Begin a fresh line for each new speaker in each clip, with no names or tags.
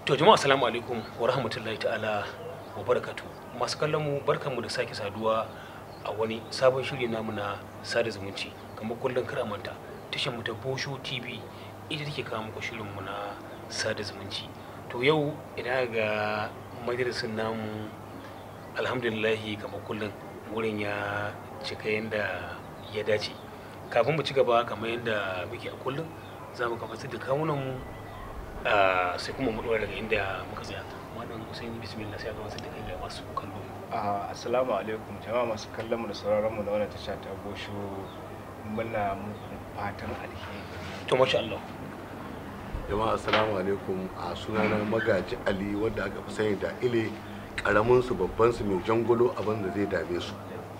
To jama'a assalamu alaikum wa rahmatullahi ta'ala wa barakatu. Masu kallon mu barkanmu da sake saduwa a wani sabon shiri namu na sada zumunci kamar kullum kar a manta tashar mu ta Bosho TV ita take kawo muku shirin mu na sada zumunci. To yau ina ga majalisin namu alhamdulillahi kamar kullum wurin ya cika yadda ya dace. Kafin mu ci gaba kamar yadda muke a kullum za mu gabatar da kawunan mu Ah, sai kuma mu dora daga inda muka tsaya wannan sai yi bismillah sai a gabatar da kai ga masu kallo
Ah, assalamu alaikum jama'a masu kallon mu da sauraron mu na wannan tasha ta Bosho muna muku fatan alheri
to masha Allah
jama'a assalamu alaikum a sunana magaji ali wanda aka fi sani da ile karamin su babban su mai jangolo abin da zai dame su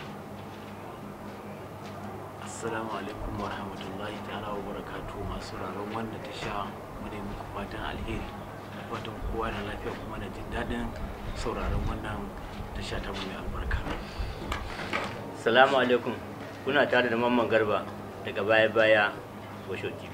Assalamu alaikum wa rahmatullahi ta'ala wa barakatu masu raron wanda ta sha mu ne muku fatan alheri fatan kowa da lafiya kuma da jin daɗin sauraron wannan tasha ta mu mai albarka.
Salamu alaikum. Kuna tare da Mamman Garba daga baya-baya Bosho TV.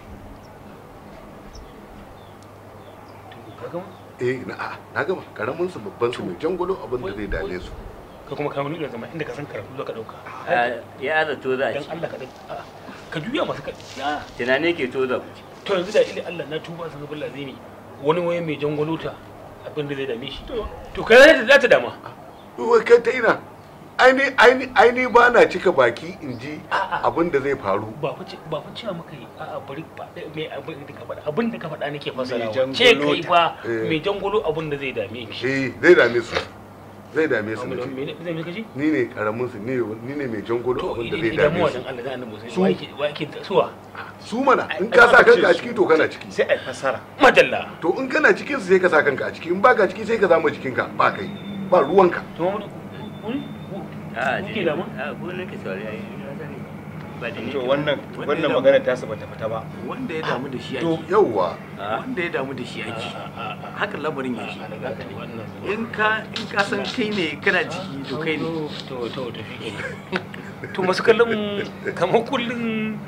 to ka gama
eh na a na gama karamin su babban su mai jangolo abin da zai dame su
ka kuma kawo nuna zama inda ka san karatu zo ka dauka
Ah, Ya zato za a
dan
ci.
Allah ka dai a'a, ka juya masu ka ya
Tunani ke to za ku ci.
to yanzu da ile Allah na tuba san billah zai wani waye mai jangolota abin da zai dame shi to kai za ta za ta dama
wai kai ta ina aini aini aini ba na cika baki in ji
A'a.
abin da zai faru
ba fa ce- ba fa cewa muka yi a'a bari ba me abin da ka faɗa abin da ka faɗa nake fasarawa
jangolota.
ce kai ba
Eh.
mai jangolo abin da zai dame shi
eh zai dame su zai dame su
me
nace.
me me me kaji
ni ne karamin su ni ni ne mai jangolo
to
abin da zai
idan
dame
mu
su
wajen Allah da annabi sai
Su.
wa yake wa yake suwa
su mana in ka sa kanka a ciki to kana ciki
sai ai fasara
madalla
to in kana cikin su sai ka sa kanka a ciki in baka ciki sai ka zama jikinka ba kai ba ruwanka
to mu kun
Ah,
kuke
ji-
da mu
Ah, ku ne ke saurari ai. na sani. Ba da ni.
to wannan wannan magana ta bata fita ba
Wanda ya damu da shi
to
ake.
yauwa
Ah,
Wanda ya damu da shi ake. Haka lamarin yake.
wannan
In ka in ka san kai ne kana ciki to kai ne.
to to to shi to masu kallon mu kamar kullun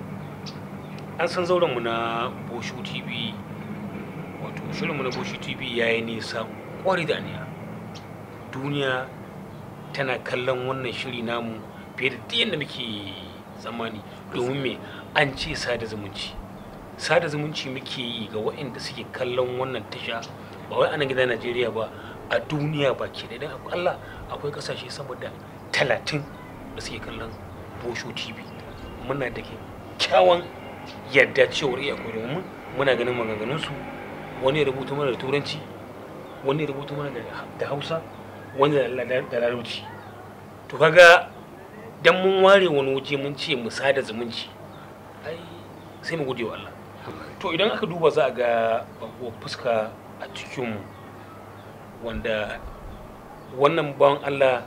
an san zauren mu na Bosho TV wato shirin mu na Bosho TV yayi nisa kwari da aniya duniya tana kallon wannan shiri namu fiye da duk yadda muke tsammani domin me an ce sada zumunci sada zumunci muke yi ga waɗanda suke kallon wannan tasha ba wai anan gidan Najeriya ba a duniya ba ke da idan Allah akwai kasashe saboda talatin da suke kallon Bosho TV muna da kyakkyawan yadda cewar iya koyi domin muna ganin maganganunsu wani ya rubuta mana da turanci wani ya rubuta mana da- da hausa wani da la- da larabci to kaga dan mun ware wani waje mun ce mu sada zumunci ai sai mu gode wa Allah to idan aka duba za a ga babuwar fuska a cikin wanda wannan bawan Allah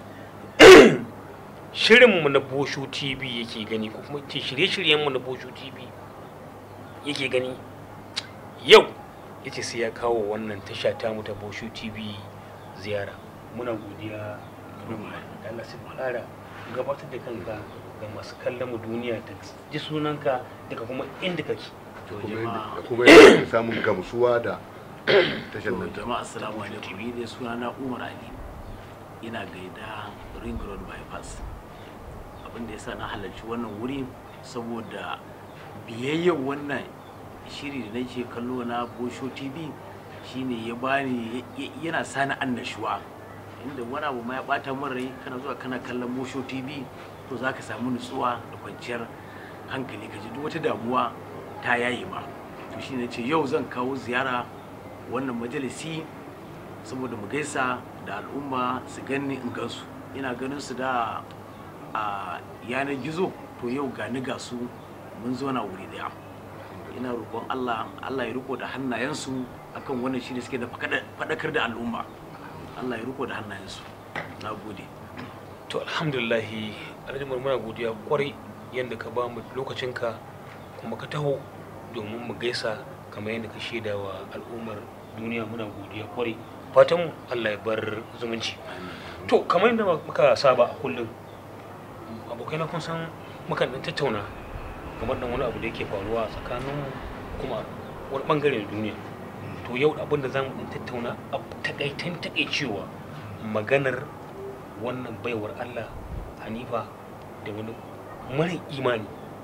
shirinmu na Bosho TV yake gani ko kuma ce shirye-shiryenmu na Bosho TV yake gani yau ya ce sai ya kawo wannan tasha tamu ta Bosho TV ziyara muna godiya da Allah sai ƙara gabatar da kanka ga masu kallon mu duniya da ji sunanka daga kuma inda kake
To
kuma yadda-
jama'a
da kuma yadda ake samun gamsuwa da tashar
To
nan ta
jama'a assalamu alaikum ni dai suna na Umar Ali ina gaida Ring Road bypass abin da yasa na halarci wannan wuri saboda biyayyar wannan shiri da nake kallo na Bosho TV shine ya bani ya- ya- yana sani annashuwa inda wani abu ma ya bata min rai kana zuwa kana kallon Bosho TV to zaka samu nutsuwa da kwanciyar hankali ka ji duk wata damuwa ta yaye ma to shine ce yau zan kawo ziyara wannan majalisi saboda mu gaisa da al'umma su ganni in gansu ina ganin su da a yanar gizo to yau gani ga su mun zo na wuri daya ina roƙon Allah Allah ya riko da hannayensu akan wannan shi da suke da faɗakar da al'umma Allah ya riko da hannayensu na gode
to alhamdulillahi alhaji muna godiya kwarai yadda ka ba mu lokacinka kuma ka taho domin mu gaisa kamar yadda ka shaida wa al'ummar duniya muna godiya kwarai fatan mu Allah ya bar zumunci to kamar yadda muka saba a kullum abokai na kun san mukan dan tattauna kamar dan wani abu da yake faruwa tsakanin kuma wani bangare na duniya to yau abin da za mu tattauna a takaitan takaicewa maganar wannan baiwar allah hanifa da wani mara imani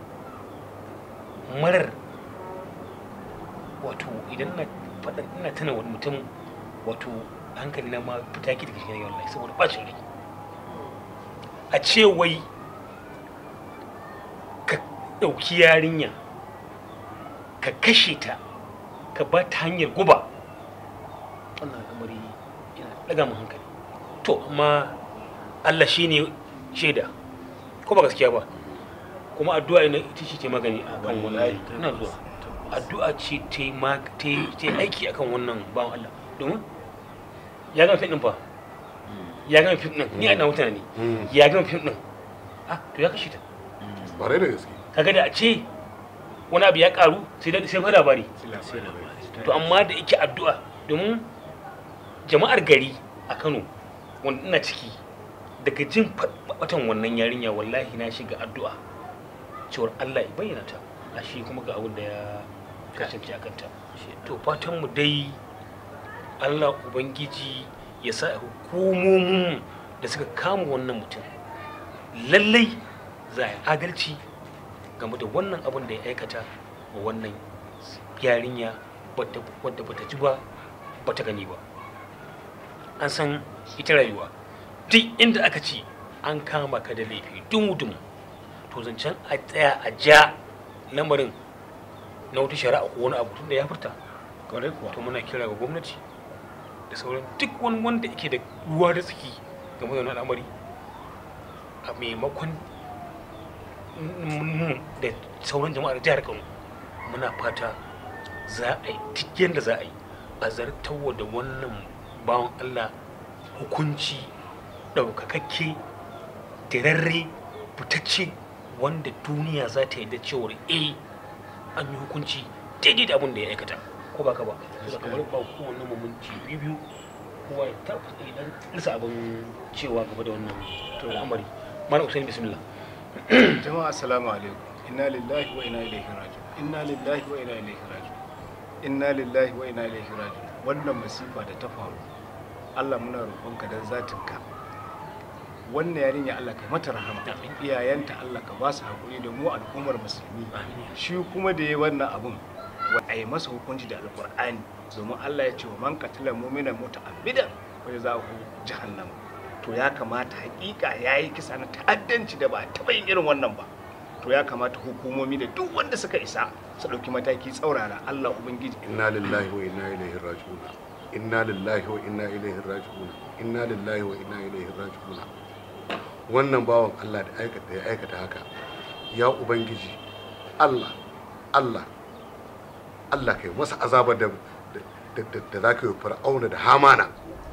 marar wato idan na faɗa ina tana wani mutum wato hankali na ma fita ki daga cikin wallahi saboda bacin rai a ce wai ka ɗauki yarinya ka kashe ta ka ba ta hanyar guba wannan al'amari yana ɗaga mu hankali to amma Allah shine shaida ko ba gaskiya ba kuma addu'a ina ita ce ta magani akan wannan ina zuwa addu'a ce ta yi ma- ta yi ta yi aiki akan wannan bawan Allah domin ya gama fim din fa ya gama fim din ni a ina mutane
Mm.
ya gama fim din ah to ya kashe ta
bare da gaske
kaga da a ce wani abu ya karu sai da sai fa labari
sai labari
to amma da yake addu'a domin jama'ar gari a Kano wanda ina ciki daga jin batan wannan yarinya wallahi na shiga addu'a cewar Allah ya bayyana ta a shi kuma ga abin da ya kasance a kanta to fatan mu dai Allah ubangiji ya sa hukumomin da suka kama wannan mutum lallai za a yi adalci game da wannan abin da ya aikata wa wannan yarinya wadda wadda bata ji ba bata gani ba an san ita rayuwa duk inda aka ce an kama ka da laifi dumu-dumu to zancen a tsaya a ja lamarin na wata shari'a ko wani abu tun da ya furta
kwarai kuwa
to muna kira ga gwamnati da sauran duk wani wanda yake da ruwa da tsaki game da wani al'amari a maimakon mu da sauran jama'ar jihar kano muna fata za a yi duk yadda za a yi a zartawa da wannan bawan allah hukunci ɗaukakakke dirarre fitacce wanda duniya za ta yi da cewar eh an yi hukunci daidai da abin da ya aikata ko ba ka ba da kamar ba kowanne mu minti biyu biyu kowa ya ta idan lissa abin cewa gaba da wannan al'amari mana usaini bismillah
jama'a assalamu alaikum inna lillahi wa inna ilaihi raji'un inna lillahi wa inna ilaihi raji'un inna lillahi wa inna ilaihi raji'un wannan masifa da ta faru Allah muna roƙonka dan zatinka wannan yarinya Allah kai mata rahama
Amin.
iyayenta Allah ka ba su hakuri da mu al'ummar musulmi
Amin.
shi kuma da ya wannan abun wa a yi masa hukunci da alƙur'ani domin Allah ya ce wa man qatala mu'minan muta'ammidan wa jazahu jahannam to ya kamata hakika yayi kisa na ta'addanci da ba a taɓa yin irin wannan ba to ya kamata hukumomi da duk wanda suka isa su ɗauki mataki tsaurara Allah ubangiji
inna lillahi wa inna ilaihi raji'un inna lillahi wa inna ilaihi raji'un inna lillahi wa inna ilaihi raji'un wannan bawan Allah da aikata ya aikata haka ya ubangiji Allah Allah Allah kai masa azabar da da, da, da za ka yi fir'auna da hamana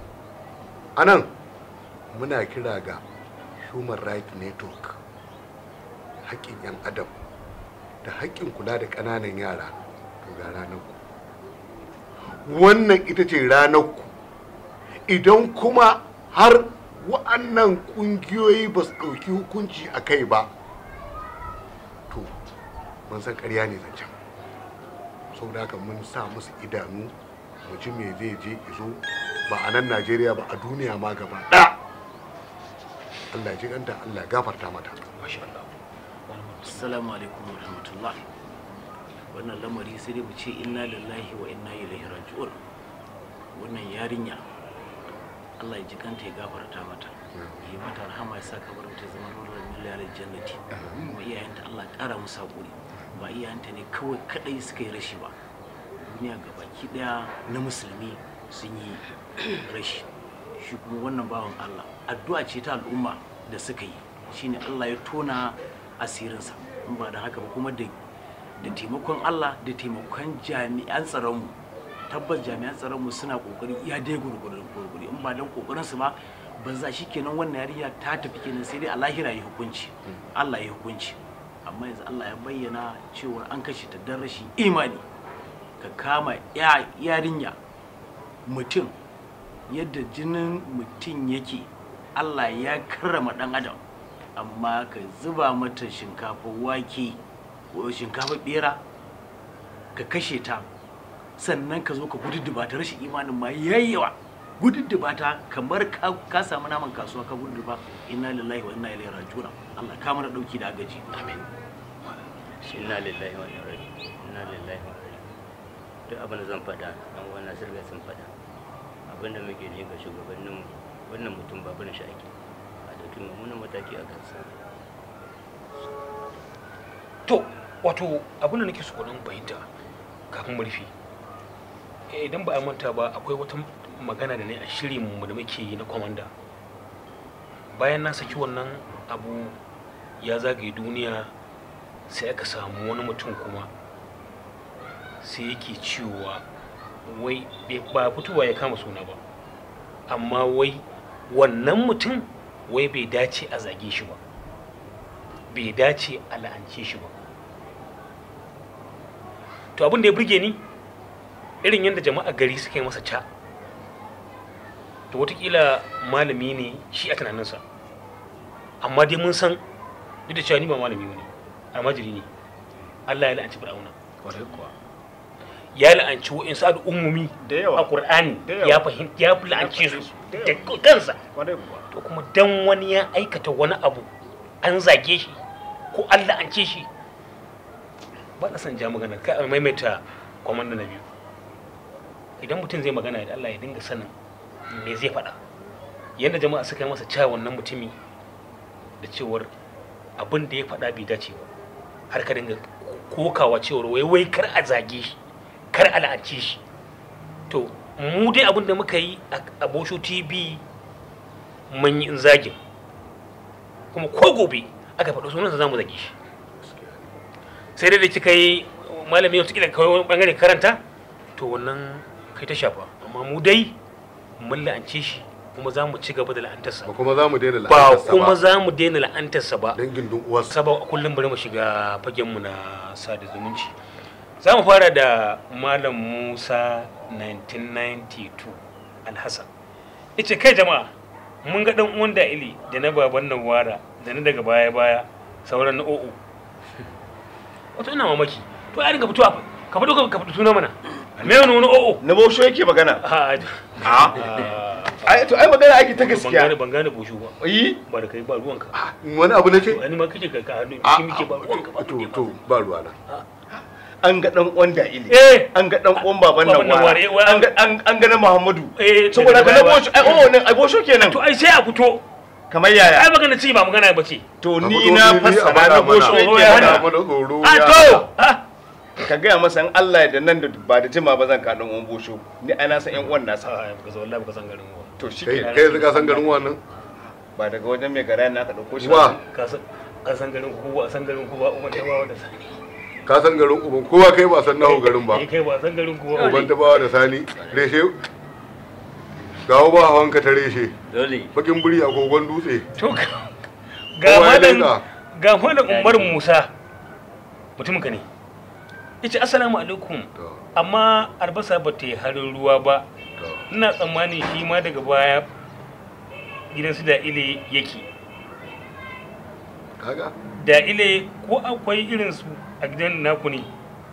anan muna kira ga human rights network haƙƙin 'yan adam da haƙƙin kula da ƙananan yara to ga ranar ku wannan ita ce ranar ku idan kuma har wa'annan ƙungiyoyi ba su ɗauki hukunci a kai ba to mun san ƙarya ne zancen saboda haka mun sa musu idanu mu ji me zai je izo ba a nan najeriya ba a duniya ma gaba ɗaya allah ya ji ganta allah ya gafarta mata
masha Allah
assalamu alaikum wa rahmatullah wannan lamari sai dai mu ce inna lillahi wa inna ilaihi raji'un wannan yarinya Allah ya ji kanta ya gafarta mata yi mata rahama ya sa kabarin ta zama nurar miliyar jannati kuma iyayenta Allah ya kara musu hakuri ba iyayenta ne kawai kadai suka yi rashi ba duniya gabaki daya na musulmi sun yi rashi shi kuma wannan bawan Allah addu'a ce ta al'umma da suka yi shine Allah ya tona asirinsa in ba da haka ba kuma da da taimakon Allah da taimakon jami'an tsaronmu tabbas jami'an tsaronmu suna kokari ya dai gurgurin gurguri in ba dan kokarin su ba ba za shi kenan wannan yarinya ta tafi kenan sai dai a lahira ya hukunci Allah ya hukunci amma yanzu Allah ya bayyana cewa an kashe ta dan rashin imani ka kama ya yarinya mutum yadda jinin mutum yake Allah ya karrama dan adam amma ka zuba mata shinkafa wake ko shinkafa bera ka kashe ta sannan ka zo ka gududduba ta rashin imanin ma yayyawa gududduba ta kamar ka, ka samu naman kasuwa ka gududduba inna lillahi wa inna ilaihi raji'un Allah ka mana dauki da agaji amin
inna lillahi wa inna ilaihi inna lillahi wa inna ilaihi duk abin da zan faɗa dan wannan sirga sun faɗa abin da muke ne ga shugabannin wannan mutum ba barin shi ake a dauki mummunan mataki a kansa
to wato abin da nake so ku dan fahimta kafin mu rufe Eh, idan ba a manta ba akwai wata magana da ne a shirin mu da muke yi na kwamanda bayan na saki wannan abu ya zagaye duniya sai aka samu wani mutum kuma sai yake cewa wai bai- ba fitowa ya kama suna ba amma wai wannan mutum wai bai dace a zage shi ba bai dace a la'ance shi ba to abin da ya burge ni irin yadda jama'a gari suka yi masa ca to watakila malami ne shi a tunaninsa amma dai mun san duk da cewa ni ba malami ba ne almajiri ne allah ya la'anci fir'auna
kwarai kuwa
ya la'anci wa'insu al'ummomi
Da yawa.
a ƙur'ani
Da yawa.
ya fahimta ya la'ance su
Da
da
yawa.
kansa
kwarai kuwa
to kuma dan wani ya aikata wani abu an zage shi ko an la'ance shi ba na son ja magana ka a maimaita kwamanda na biyu idan mutum zai magana da Allah ya dinga sanin me zai faɗa yadda jama'a suka yi masa cewa wannan mutumi da cewar abin da ya faɗa bai dace ba har ka dinga kokawa cewar wai wai kar a zage shi kar a la'ance shi to mu dai abin da muka yi a bosho tv mun yi in zagin kuma ko gobe aka faɗo sunansa za mu zage shi sai dai da kika yi malami wata kila kawai wani bangare karanta to wannan kai ta shafa amma mu dai mun la'ance shi kuma za mu ci gaba da la'antarsa
ba kuma za mu daina
ba
la'antarsa
kuma
ba
za mu daina la'antarsa ba
dangin dun uwarsa
saba kullum bari mu shiga fagenmu na sada zumunci za mu fara da malam musa 1992 alhassan ice kai jama'a mun ga dan uwan da ili da na baban nan wara da na daga baya baya sauran na o'o wato ina mamaki to ya dinga fitowa ka fito ka fito suna mana me wani wani o'o
na bosho yake magana
a
a ai to ai magana ake ta
ban gane
gaskiya
ban gane bushu ba
yi
ba da kai ba ruwanka
wani abu na ce
wani ma kake ka ka hannu
Ah,
shi muke ba ruwanka ba
to to ba ruwa na
an ga dan uwan da ili
eh
an ga dan uwan baban
Baban
nan
nan
wara
ware, wa-
an ga an an ga na muhammadu
eh
saboda ka na
daga baya-
bosho ai oh ne ai bosho kenan
to ai sai a fito
kamar
ai
yaya
magana ci ba magana ba ce
to
A
ni
fito
na
fili a
fassara
faɗa
na bosho
mana.
Tsoro
yake
ya
magana.
hana.
mana tsoro
a
ya
to
hana.
ah
ka gaya masa in Allah ya da nan da ba da jima ba zan ka dan uwan bosho ni ai na san yan uwan nasa
ah baka zo wallahi baka san garin wa
to
kai
shike
kai yanzu ka san garin wannan
ba daga wajen mai gara na ka dauko shi
wa
ka san ka san garin ku ba san garin ku ba uban ta bawa da sani
ka san garin uban kowa kai ba san nahu garin ba
eh kai ba san garin ku ba
uban ta bawa da sani reshe gawo ba hawan ka ta reshe
dole
bakin buri a kogon dutse
to ga
Kowa ya
malam
leƙa.
ga malam Umar Musa mutumin ka ne yace assalamu alaikum
to
amma albasa ba ta yi harin ruwa ba
to
ina tsammanin shi ma daga baya gidan su da ile yake
kaga
da ile ko akwai irinsu a gidan naku ne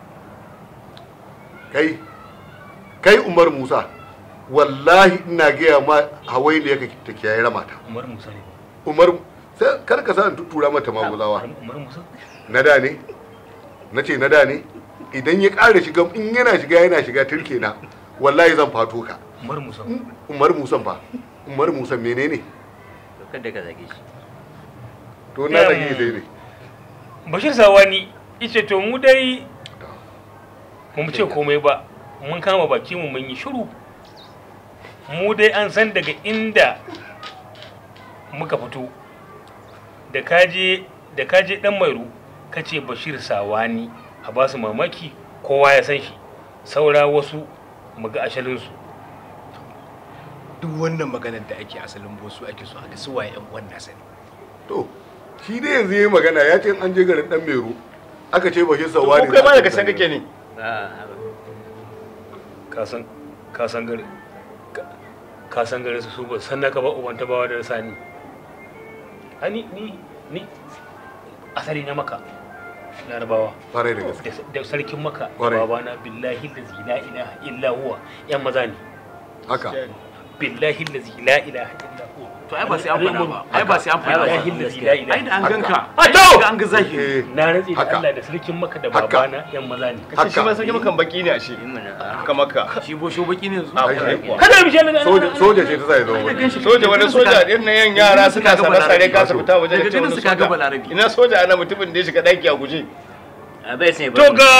kai kai umar musa wallahi ina gaya ma hawai ne yake ta kiyaye ramata
umar musa ne
umar sai kar ka sa in tuttura mata magulawa
umar musa
na da ne na ce na da ne idan ya ƙara shiga in yana shiga yana shiga turke na wallahi zan fato ka
umar musa
umar musan fa umar musan menene
to kada ka zage shi
to na zage sai ne
bashir sawani ice to mu dai ba mu ce komai ba mun kama baki mu mun yi shiru mu dai an san daga inda muka fito da kaje da kaje dan mairu kace bashir sawani a ba su mamaki kowa ya san shi saura wasu mu ga ashalinsu
duk wannan maganar da ake asalin bosu ake so a ga su waye yan uwan nasa ne
to shi dai yanzu yayi magana ya ce an je garin dan mero aka ce bashi
to
sawari
ko kai ma daga san kake ne
a
ka san ka san gari ka- ka san garin su su ba san naka ba uban bawa da sani ani ni ni asali na maka larabawa
kwarai da gaske
da sarkin maka da
Ƙwarai.
babana billahi lazi la ilaha illa huwa yan maza ne
haka
billahi lazi la ilaha illa huwa
to ai ba sai an faɗa ba ai ba sai an faɗa
billahi
ba
lazi la
ai
ilaha
da an ganka
A to!
ai da an ga zahiri
eh
na rantsi da
Haka.
Allah da sarkin maka da
Haka.
babana yan maza ne
kace shi ma sarki makan baki ne ashe
yi mana a
ka maka
shi bosho baki ne yanzu
a
Ai,
kwarai
ai.
kuwa
kada mu shi Allah
soja soja ce ta sa ya zama
Ai, da
wani
ganshi
soja wani soja din na yan yara suna
Daga
sana sare
Balarabe.
kasa fita waje
Daga
da ce
ganin
wani
su kaga
soja
Balarabe.
ina soja ana mutumin da ya shiga daki a guje
a bai sai
to ga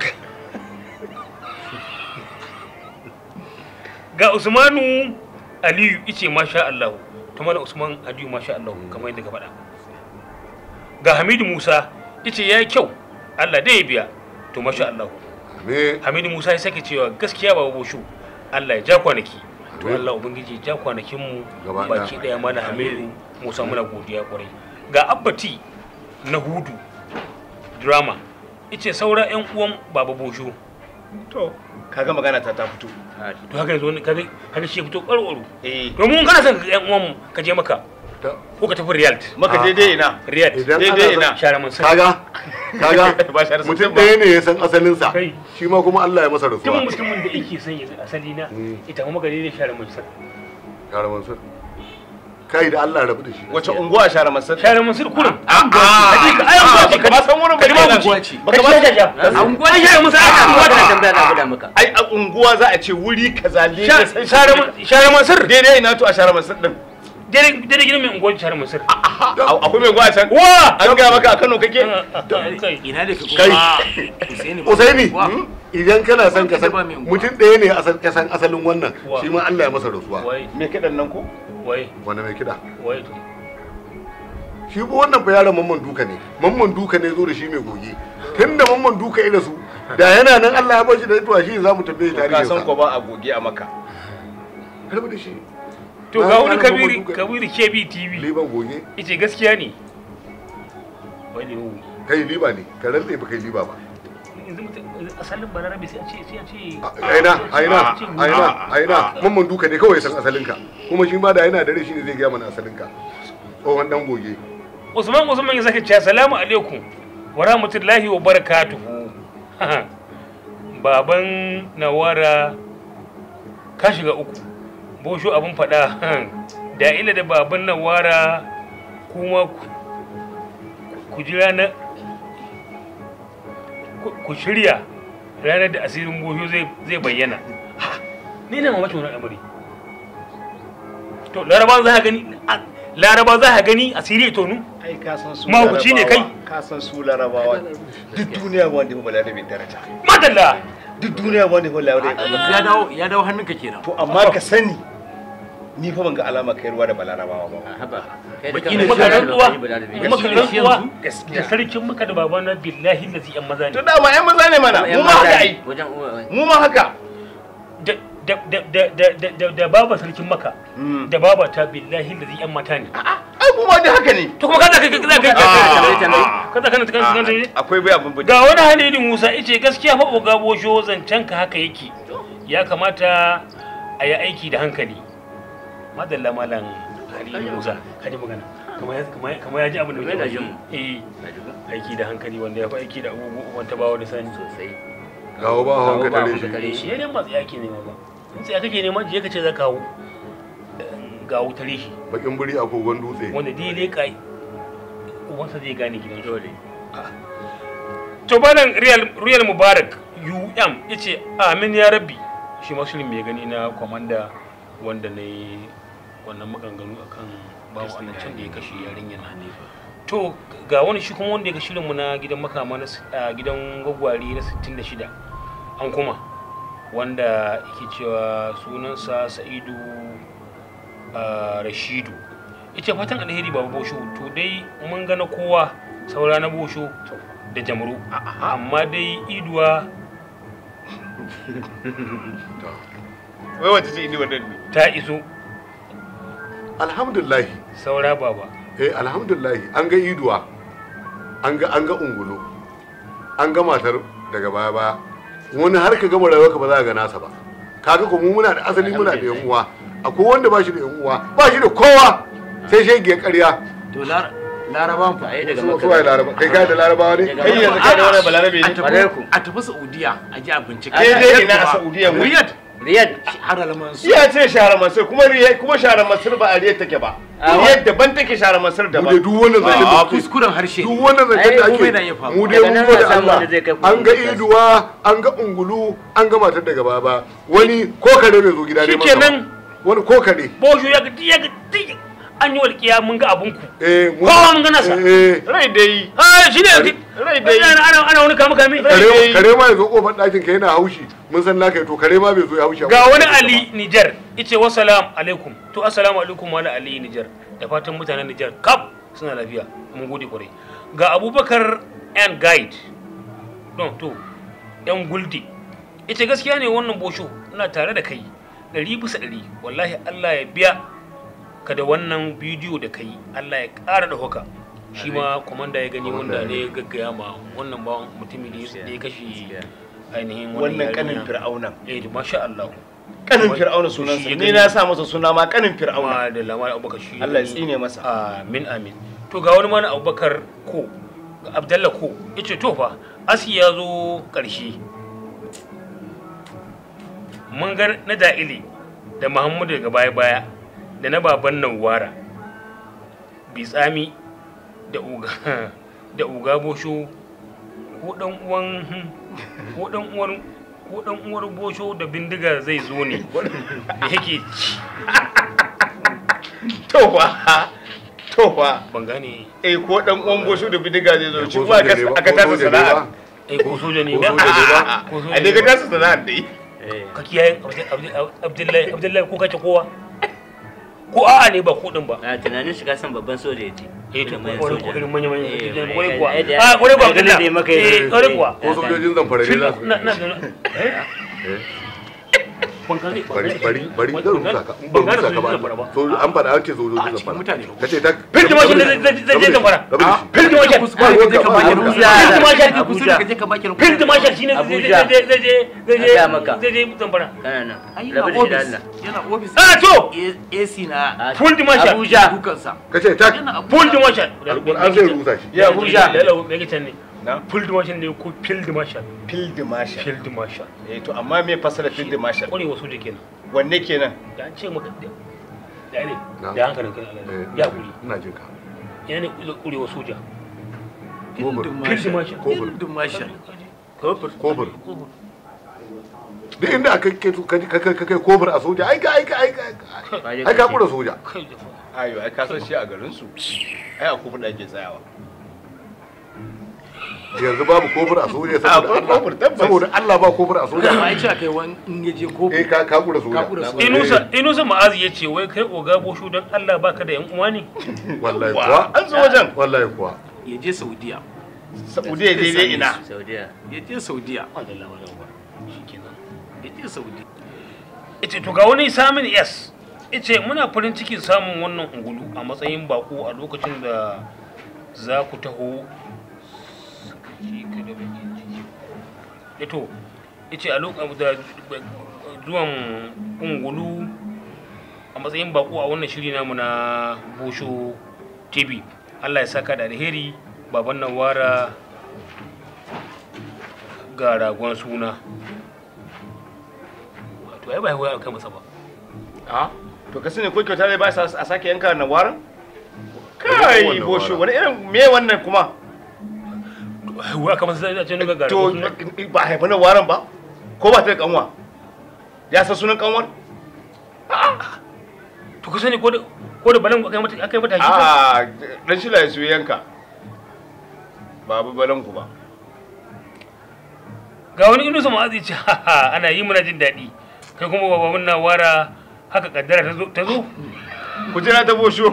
ga Usmanu Aliyu ice masha Allah to mana Usman Aliyu masha Allah kamar yadda ka faɗa ga Hamidu Musa ice yayi kyau Allah dai ya biya to masha Allah
me
Hamidu Musa ya sake cewa gaskiya ba boshu Allah ya ja kwanaki to
Amin.
Allah ubangiji ya ja kwanakin mu
Gaba
baki daya mana Hamidu Musa muna godiya kwarai ga Abbati na Hudu drama ice saura yan uwan baba boshu
to kaga magana ta ta fito
to haka yanzu wani kaga kaga shi ya fito ƙwarƙwaro
eh
domin kana son yan uwan mu ka je maka
ta-
ko ka tafi Riyadh
maka daidai ina
Riyadh
idan
daidai
ana
ina
share man sai
kaga kaga
Ba shi da
mutum
sosai ba.
ɗaya ne ya san asalinsa
Kai.
shi ma kuma Allah ya masa
tun
rasuwa
mutumin da yake son ya asali na
Mm.
ita kuma gari ne share man sai
Yara Mansur kai da Allah rabu da shi
wace unguwa share masar
share man sai kurin
a
ai unguwa ce
ka ba san wurin ba
Kalima
kenan.
unguwa
ce.
baka ba san
unguwa ce share man sai aka
a
unguwa
wata
ta
tambaya na guda maka
ai a unguwa za a ce wuri kaza ne
Sha- share man share man sir
daidai ina to a share masar din
dare dare gidan mai unguwa share man sir
A- akwai mai gwa can
wa
an ga maka a Kano kake
kai
ina da ka
Kai.
Usaini
Usaini
Wa.
idan kana son ka san
Ba mai unguwa.
mutum ɗaya ne ya san- ya san asalin wannan
Wa.
shi ma Allah ya masa rasuwa
wai
me kidan nan ko
wai
wanda mai kiɗa
wai to
shi ba wannan fa yaron mamman duka ne mamman duka ne zo da shi mai goge tunda mamman duka ya rasu da yana nan Allah ya bashi da ituwa shi za mu tambaye
ka
tarihin
san ko
sa
ba a goge a maka
karbi da shi
to
Na
ga
san
wani
ana
kabiri
mamman duka.
kabiri KB TV
liban goge
yace gaskiya ne wai ne mu
kai liba ne ka rantse ba kai liba ba
yanzu mutum asalin balarabe sai a ce sai a ce
aina aina aina aina mamman duka ne kawai ya san asalinka kuma shi ma da yana dare shi ne zai gaya mana asalinka tsohon dan goge
Usman Usman ya sake cewa salamu alaikum wa rahmatullahi wa barakatuhu baban nawara ka shiga uku bosho abin faɗa da ila da baban nawara kuma ku- ku ji ranar ku- ku shirya ranar da asirin bosho zai zai bayyana ni na mamakin wani amuri to laraba za ka gani a- laraba za ka gani asiri ya tonu
ai ka san su
Mahaukaci ne kai?
Larabawa, ka san su larabawa duk duniya ba wanda ya bala da bai daraja
madalla
duk duniya ba wanda ya bala da
yanzu ya dawo ya dawo hannunka kenan
to amma ka sani ni fa ban ga alama kai ruwa da balarabawa ba
a haba kai da
Baki
kanka
ne
maka
ka san
rantsuwa
ba da bai
maka
Gaskiya.
rantsuwa
Gaskiya.
da sarkin maka da babana billahi lazi yan maza
to
ne
dama yan maza ne mana mu ma haka ai
wajen uwa
mu ma haka
da da da da da da da da baba sarkin maka
Mm.
da baba ta billahi lazi yan mata ne
ai mu ma dai haka ne
to kuma kaza kai kaza kai
tambaye, tambaye.
kaza kana kan kan kan
akwai bai abin bude
ga wani halili Musa yace gaskiya fa oga bosho zancen ka haka yake ya kamata a yi aiki da hankali madalla malam halili Musa kaji magana kamar ya kamar kamar ya ji abin da
Kamar yana
muke
jin mu.
eh
na jigo
aiki da hankali wanda ya fi aiki da abubuwan ta bawa da sani
sosai
gawo ba hawan ka
Gawo ba
tare
hawan ka
shi
tare.
shi ne masu yaki ne ba in sai kake neman je ka ce za ka hau ga wutar shi
bakin buri a kogon dutse
wanda dai ne kai ubansa zai gane gidan shi
dole
to banan real real mubarak um yace amin ya rabbi shi ma shirin mai gani na komanda wanda ne wannan maganganu akan babu annan can da ya kashe yarinyar Hanifa to ga wani shi kuma wanda ya ga shirin mu na gidan makama na s- a gidan gwagwari na 66 an kuma wanda yake cewa sunansa Sa'idu ah, Rashidu ita fatan alheri babu bosho to dai mun ga na kowa saura na bosho da jamru amma dai iduwa
wai wace ce ni wannan ne
ta iso
alhamdulillah
saura baba
eh alhamdulillah an ga iduwa an ga an ga ungulu an ga matar daga baya baya wani har ka gama rayuwarka ba za ka ga nasa ba kaga ko mu muna da asali muna da yan uwa akwai wanda ba shi da yan uwa ba shi da kowa sai shege ƙarya
to lar larabawan fa
ai daga
su
maka
su waye laraba kai ka da larabawa ne
Daga
kai yanzu kai da wani balarabe
a
ne
Ƙwarai ku.
tafi a tafi saudiya a ji a bincike
Kai dai ina a Saudiya mu.
riyad
riyad
har almansu
iya ce share masir kuma riya kuma share masir ba a riya take ba
Ah,
riya daban take share masir
mu dai
daban
duk wannan zancen da
a
kuke
kuskuren harshe
duk wannan zancen da
Ai,
komai na iya
ake
faruwa.
mu dai
Daga
mun
nan
gode
za a samu
Allah
wanda zai kai ku
an ga
podcast.
iduwa an ga ungulu an ga matar daga baba wani ko kare bai zo gida ne masa
Shikenan.
ba. wani ko kare
bosho ya ga ya ga duk an yi walƙiya mun ga abun ku
eh mu-
Kowa mun gana sa.
eh, eh.
rai dai
ah shi ne
rai dai
ana ana ana wani kama kame
kare kare ma ya zo kofar ɗakin ka yana haushi mun san naka to kare ma bai zo ya haushi a
ga
kofar
wani
ɗakin ka
ali nijar ice wasalam alaikum to assalamu alaikum wani ali nijar da fatan mutanen nijar kaf suna lafiya mun gode kwarai ga abubakar and guide don to yan guldi ita gaskiya ne wannan bosho ina tare da kai ɗari bisa ɗari wallahi allah ya biya ka da wannan bidiyo da kai allah ya ƙara da haka shi ma kwamanda ya gani wanda ne ya gaggaya ma wannan bawan mutumin da ya- da ya kashe
Gaskiya.
ainihin
wannan kanin
yarinya.
fir'auna
eh masha Allah
kanin fir'auna sunansa
Shi ya
ni
gani.
na sa masa suna ma kanin fir'auna
kuma da lamar abubakar shi
Allah ya tsine masa
amin amin to ga wani mana abubakar ko abdalla ko yace to fa asi ya zo karshe mun ga na da'ili da muhammadu daga baya baya da na baban nawara bitsami da uga da uga bosho ko dan uwan ko dan uwan ko dan uwar bosho da bindiga zai zo ne da yake ci
to fa to fa
ban gane
eh ko dan uwan gosho da bidiga zai zo ci
Ko
kuma
soja ne ba,
aka
ko
tasa
soja ne
sana'a
ba.
eh ko soja ne
Ko
ba
soja ne ba.
ko soja
a
ne
dai ka
ba.
tasa sana'a dai
Eh,
ka kiyaye Abdi- Abdi- abdullahi abdullahi ko kace kowa ko a'a ne ba ko din ba
a tunanin shiga san babban soja ya ce
eh to
Irin manyan
ko
soja.
irin manya manya
Eh,
kwarai
ai-
kuwa
ai da-
a kwarai kuwa
ai ganin da ya
abdullahi
maka ya-
eh kwarai kuwa
ko sojojin zamfara ne za su
na na na eh
Eh.
ban gane
bari bari bari
ban
zan rusa ka in ban
gane
rusa ka
sojojin
ba
zamfara ba
so an faɗa an ce sojojin
A cikin
zamfara
mutane.
ka ce ta
Firgi mashin zai- zai- zai je zamfara.
Firgi
Firgi mashin.
kuskure ka je ka baki
Abuja.
Firgi mashin.
Abuja.
ka je ka baki
Firgi mashin shine zai
Abuja.
zai zai zai zai
Na gaya maka.
zai je zamfara
kana nan
ai
rabu
yana
da shi da
ofis
Allah
yana ofis
Ah, to!
AC na
A-
Full dimasha.
Abuja
dukansa
ka ce ta
yana
full
Abuja.
dimashin
alƙur'an zai rusa shi
Ya Abuja.
lalo me yake ne
na
full dimashin ne ko field marshal
field marshal
field marshal
eh to amma me fasara field marshal
kwarewa soja kenan
wanne kenan
da an ce maka da da ne
Na.
da hankalin kan
Eh,
Allah ya kuri
ina jin ka
yana ne kwarewa soja
Kofur.
Field marshal.
Kofur.
Field marshal.
kofur
Kofur. duk inda aka kai ka kai ka kai kofar a soja ai ka ai ka ai ka ai ka kura soja
kai da fa
ayo ai ka san shi a garin su ai a kofar da ake tsayawa
yanzu babu kofar a soja
A,
saboda
akwai kofur,
Allah
tabbas.
saboda Allah ba kofar a
da ma
soja
ai cewa kai wani in ya je ko
eh ka ka kura
ka
soja
kura soja.
inusa inusa ma'azi ya ce wai kai oga boshu don Allah baka da yan uwa ne
wallahi
wa
kuwa
an zo wajen
wallahi kuwa
ya je saudiya
saudiya daidai ina
saudiya
ya je saudiya
Allah wa ba shikenan
ya je saudiya
ita to ga wani samun s ita muna farin cikin samun wannan ungulu a matsayin bako a lokacin da za ku taho shi ka da bakin ciki ito ita a lokacin da zuwan ungulu a matsayin bako a wannan shiri namu na bosho tv allah ya saka da alheri baban nan wara ga ragon suna to ai ba ya kai masa ba
a to ka sani ko kyauta zai ba sa a sake yanka na waran kai
Wannan
bosho
waran.
wani irin me wannan kuma
haihuwa kamar sai a ce ga gara
to ba a haifa na waran ba ko ba ta da kanwa ya san sunan kanwar
to ka sani ko da ko da balan akai mata akai mata shi ko
a dan shi la su yanka babu balan ku ba
ga wani inusa ma'azi ce "Ha, ha, ana yi muna jin daɗi kai kuma baba mun na wara haka kaddara ta zo ta zo
ku jira ta bosho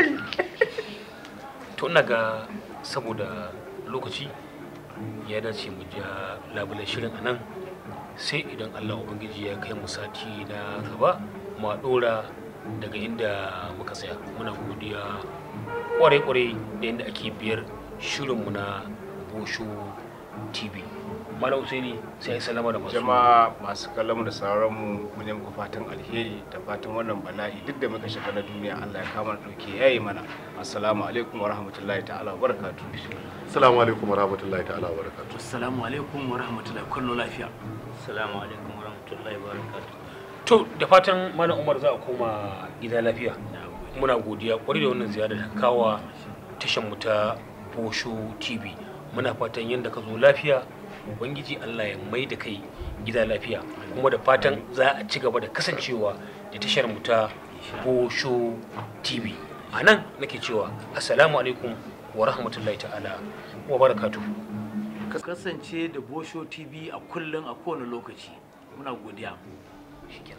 to ina ga saboda lokaci ya dace mu ja labulan shirin anan sai idan Allah ubangiji ya kai mu sati na gaba mu dora daga inda muka tsaya muna godiya kwarai-kwarai da yadda ake biyar shirinmu na bosho tv malam usaini sai ya salama da masu
jama'a masu kallon mu da sauraron mu mun yi muku fatan alheri da fatan wannan bala'i duk da muka shiga na duniya Allah ya kama da dauke yayi mana assalamu alaikum wa rahmatullahi ta'ala wa barakatuh
assalamu alaikum wa rahmatullahi ta'ala wa barakatuh
assalamu alaikum wa rahmatullahi kullu lafiya
assalamu alaikum warahmatullahi wabarakatuh
to da fatan malam umar za a koma gida lafiya muna godiya kwarai da wannan ziyara da kawa tashan mu ta Bosho TV muna fatan yadda ka zo lafiya ubangiji Allah ya mai da kai gida lafiya kuma da fatan za a ci gaba da kasancewa da tashar mu ta Bosho TV a nan nake cewa assalamu alaikum wa rahmatullahi ta'ala wa barakatuhu
ka kasance da bosho tv a kullum a kowane lokaci muna godiya